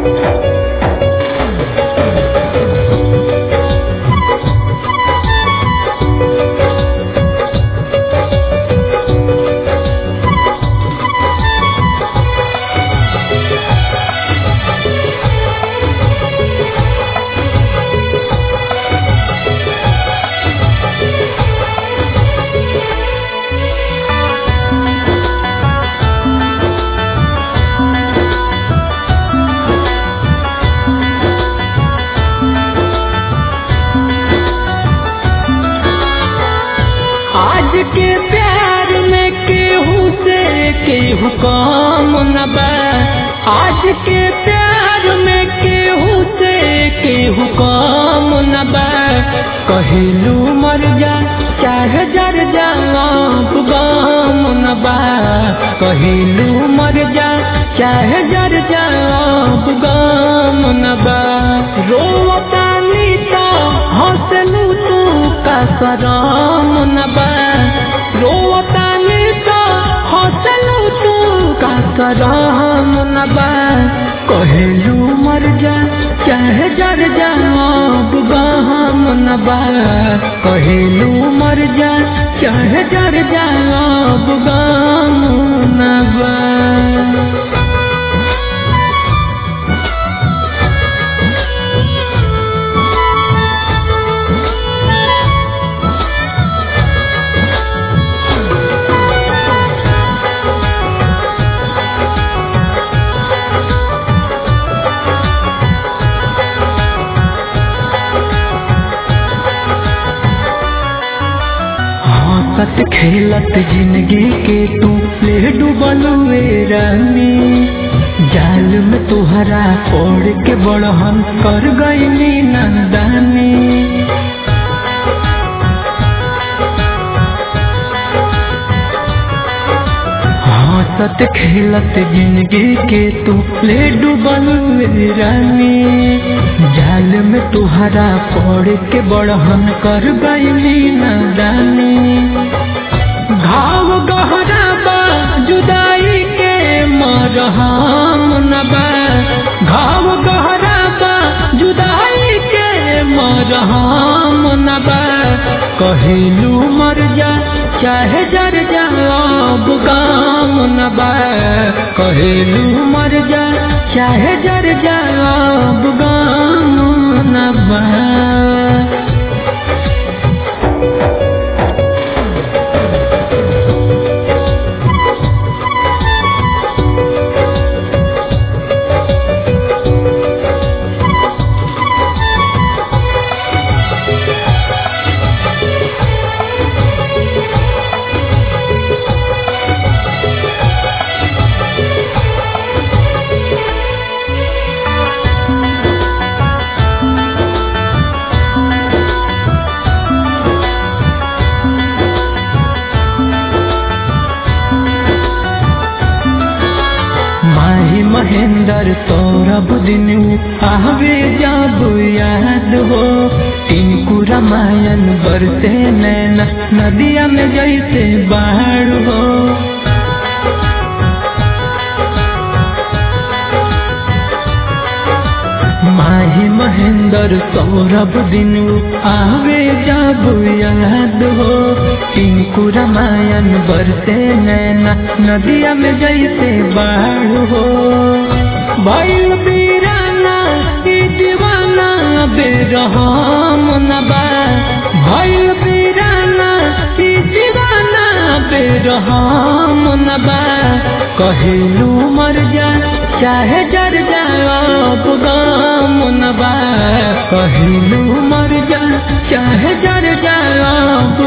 आज के प्यार में केहू से केहू कम न बा आज के प्यार में केहू से केहू कम न बा कहिलू मर जा चाहे जर जा अब गम न बा कहिलू मर जा चाहे जर जा अब गम न बा रोवतानी तो हंसलू तू का करम न बा रोवतानी तो हंसलू तू का करम न बा कहेलू मर जा चाहे जर जा अब गहम न बा कहेलू मर जा चाहे जर जा अब गम न बा हंसत खेलत जिंदगी के तू ले डूबलुए रानी जाल में तुहरा ओढ़ के बड़हन कर गईली नंदानी हंसत खेलत जिंदगी के तू ले डूबलुए रानी जाल में तुहरा पड़ के बड़हन कर गईली नदानी घाव गहरा बा जुदाई के मरहम न बा घाव गहरा बा जुदाई के मरहम न बा कहिलू मर जा चाहे जर जा अब गाम न बा कहिलू मर जा चाहे जर जा अब गाम न बा माही महेंद्र सौरभ दिन आवे जब याद हो टिंकू रामायण बरसे नैना नदिया में जैसे बाढ़ हो माही महेंद्र सौरभ दिन आवे जब याद हो टिंकू रामायण बरसे नैना नदिया में जैसे बाढ़ हो भैल बीराना की दीवाना बेरहम नबा भैल बीराना की दीवाना बेरहम नबा कहिलू मर जा चाहे जर जा अब गम नबा कहिलू मर जा चाहे जर जा अब